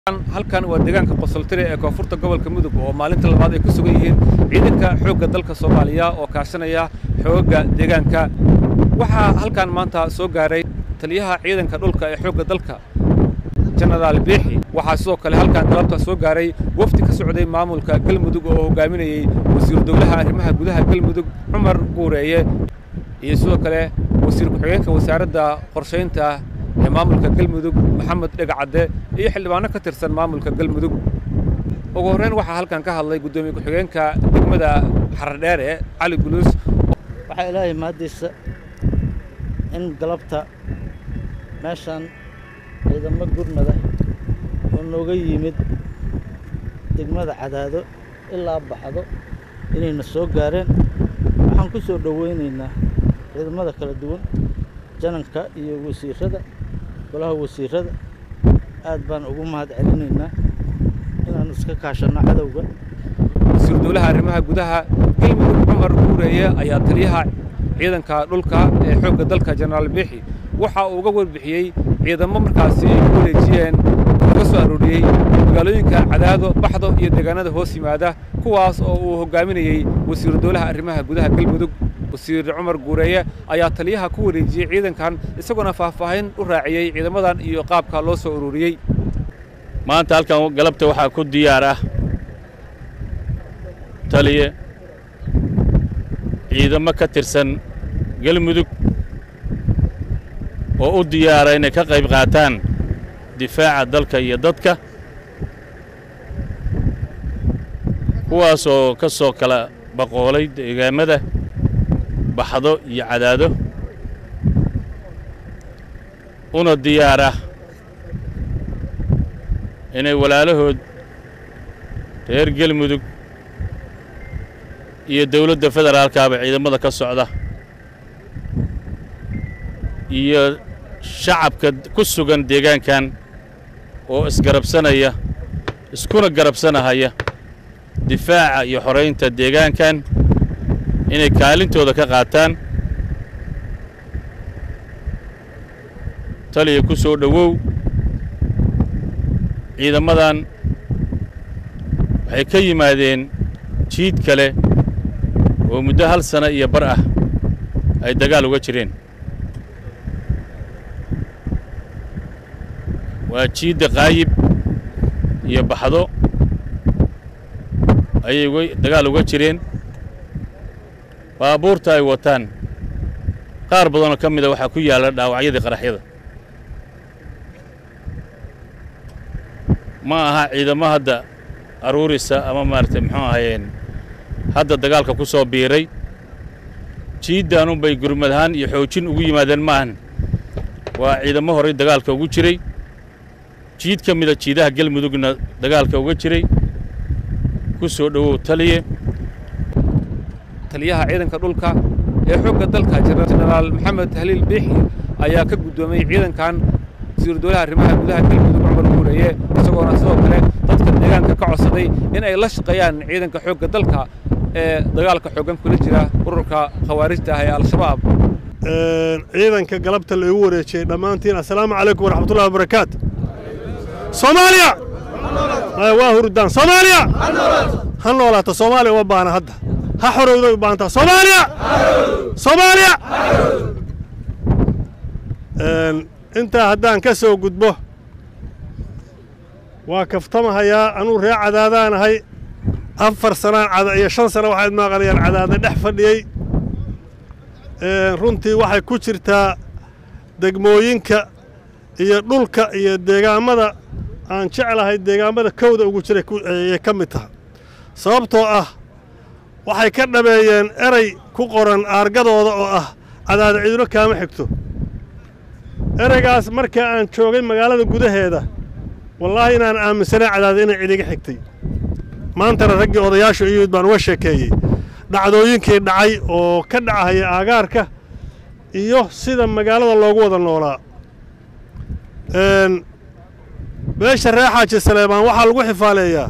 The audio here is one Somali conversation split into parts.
halkan waa deegaanka qosoltire ee koonfurta gobolka mudug oo maalinta labaad ay ku sugan yihiin ciidanka xoogga dalka soomaaliya oo kaashanaya xoogga deegaanka waxaa halkan maanta soo gaaray taliyaha ciidanka dhulka ee xoogga dalka jenaraal biixi waxaa sidoo kale halkan galabta soo gaaray wafdi ka socday maamulka galmudug oo hogaaminayey wasiiru dowlaha arrimaha gudaha galmudug cumar guureeye iyo sidoo kale wasiir ku-xigeenka wasaaradda qorshaynta ee maamulka galmudug maxamed dhegacadde iyo xildhibaano ka tirsan maamulka galmudug ugu horreyn waxaa halkan ka hadlay guddoomiye ku-xigeenka degmada xaradheere cali guluus waxaa ilaahay mahaddiisa in galabta meeshaan ciidamo gurmada oo nooga yimid degmada cadaado ilaa baxdo inayna soo gaareen waxaan ku soo dhowaynaynaa ciidamada kala duwan jananka iyo wasiirrada golaha wasiirrada aad baan ugu mahad celinaynaa inaan iska kaashanno cadowga wasiiru dowlaha arrimaha gudaha galmudug cumar guureeye ayaa taliyaha ciidanka dhulka ee xoogga dalka jenaraal biixi waxa uu uga warbixiyey ciidamo markaasi ay ku wareejiyeen laga soo arooriyey magaalooyinka cadaado baxdo iyo deegaanada hoos yimaada kuwaas oo uu hoggaaminayey wasiiru dowlaha arrimaha gudaha galmudug wasiir cumar guureeye ayaa taliyaha ku wareejiyey ciidankan isagoona faahfaahin u raaciyey ciidamadan iyo qaabka loo soo ururiyey maanta halkan galabta waxaa ku diyaar ah taliye ciidamo ka tirsan galmudug oo u diyaara inay ka qayb qaataan difaaca dalka iyo dadka kuwaas oo ka soo kala baqoolay deegaamada baxdo iyo cadaado una diyaar ah inay walaalahood reer gelmudug iyo dawladda federaalkaaba ciidamada ka socda iyo shacabka ku sugan deegaankan oo isgarabsanaya iskuna garabsanahaya difaaca iyo xoraynta deegaankan inay kaalintooda ka qaataan taliya ku soo dhowow ciidamadan waxay ka yimaadeen jiid kale oo muddo hal sana iyo bar ah ay dagaal uga jireen waa jiidda qaayib iyo baxdo ayay uga dagaal uga jireen baabuurta ay wataan qaar badanoo ka mida waxaa ku yaalla dhaawacyadii qaraxyada ma aha ciidamo hadda aruurisa ama maaragtay muxuu ahayeen hadda dagaalka ku soo biiray jiiddaanunbay gurmad ahaan iyo xoojin ugu yimaadeen maahan waa ciidamo horey dagaalka ugu jiray jiid ka mida jiidaha galmudugna dagaalka uga jiray ku soo dhowow taliye taliyaha ciidanka dhulka ee xoogga dalka jenaraal maxamed haliil biixi ayaa ka guddoomiyey ciidankan wasiiru dowlaha arrimaha gudaha galmudug cumar guureeye isagoona sidoo kale dadka deegaanka ka codsaday in ay la shaqeeyaan ciidanka xoogga dalka ee dagaalka xooggan kula jira ururka khawaarijta ah ee al-shabaab ciidanka galabta laigu wareejiyey dhammaantiin assalaamu calaykum waraxmatullahi wabarakaatu soomaaliya waa hurdaan soomaaliya ha noolaato soomaaliya uma baahna hadda ha xorowday u baahantaa soomaaliya soomaaliya intaa haddaan ka soo gudbo waa kaftamahayaa anuu ree cadaadaanahay afar sanaan iyo shan sana waxaad maaqanayaan cadaada dhex fadhiyey runtii waxay ku jirtaa degmooyinka iyo dhulka iyo deegaammada aan jeclahay deegaammada kowda ugu jiray ayay ka mid tahay sababtoo ah waxay ka dhabeeyeen erey ku qoran aargadooda oo ah cadaada cidino kaama xigto ereygaas markaa aan joogay magaalada gudaheeda wallaahi inaan aaminsanay cadaada inay cidiga xigtay maantana raggii odayaashu iyud baan uga sheekeeyey dhacdooyinkii dhacay oo ka dhacahaya aagaarka iyo sida magaalada loogu wada noolaa beesha ree xaaji saleebaan waxaa lagu xifaaleeyaa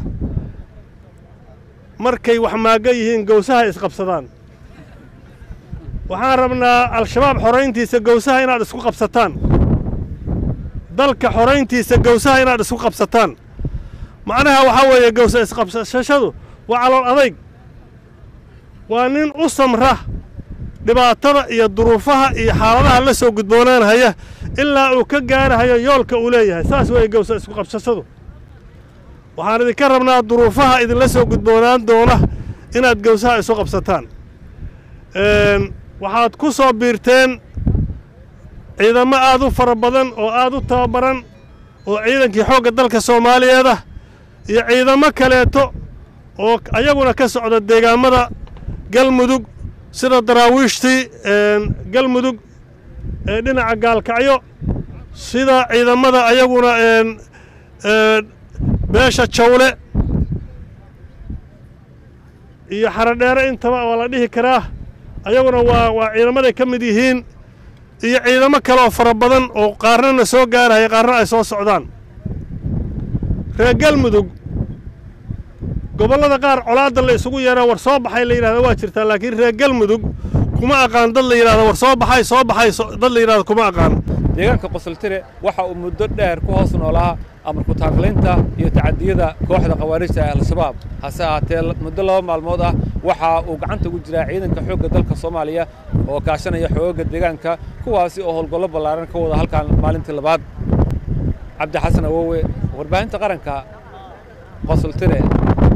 markay wax maagga yihiin gowsaha isqabsadaan waxaan rabnaa al-shabaab xorayntiisa gowsaha inaad isku qabsataan dalka xorayntiisa gowsaha inaad isku qabsataan macnaha waxaa weeye gowsa isqabsashadu waa calool adayg waa nin u samra dhibaatada iyo duruufaha iyo xaaladaha la soo gudboonaanhaya ilaa uu ka gaarahayo yoolka uu leeyahay saas weeye gowsa isku qabsashadu waxaan idinka rabnaa duruufaha idinla soo gudboonaan doona inaad gowsaha isu qabsataan waxaad ku soo biirteen ciidamo aad u fara badan oo aad u tababaran oo ciidankii xoogga dalka soomaaliyeed ah iyo ciidamo kaleeto oo ayaguna ka socda deegaamada galmudug sida daraawiishtii galmudug ee dhinaca gaalkacyo sida ciidamada ayaguna beesha jawle iyo xarodheere intaba waa la dhihi karaa ayaguna waa waa ciidamaday ka mid yihiin iyo ciidamo kale oo fara badan oo qaarnana soo gaaraya qaarna ay soo socdaan reer galmudug gobollada qaar colaadda la isugu yeeraa war soo baxay la yidhahda waa jirtaa laakiin reer galmudug kuma aqaan dad la yidhahda war soo baxay soo baxay dad la yidhahda kuma aqaan deegaanka qosoltire waxa uu muddo dheer ku hoos noolaa amarku taaglaynta iyo tacadiyada kooxda khawaarijta ee al-shabaab hase ahaatee muddo laba maalmood ah waxa uu gacanta ugu jiraa ciidanka xoogga dalka soomaaliya oo kaashanaya xoogagga deegaanka kuwaasi oo howlgollo ballaaran ka wada halkan maalintii labaad cabdi xasan awowe warbaahinta qaranka qosoltire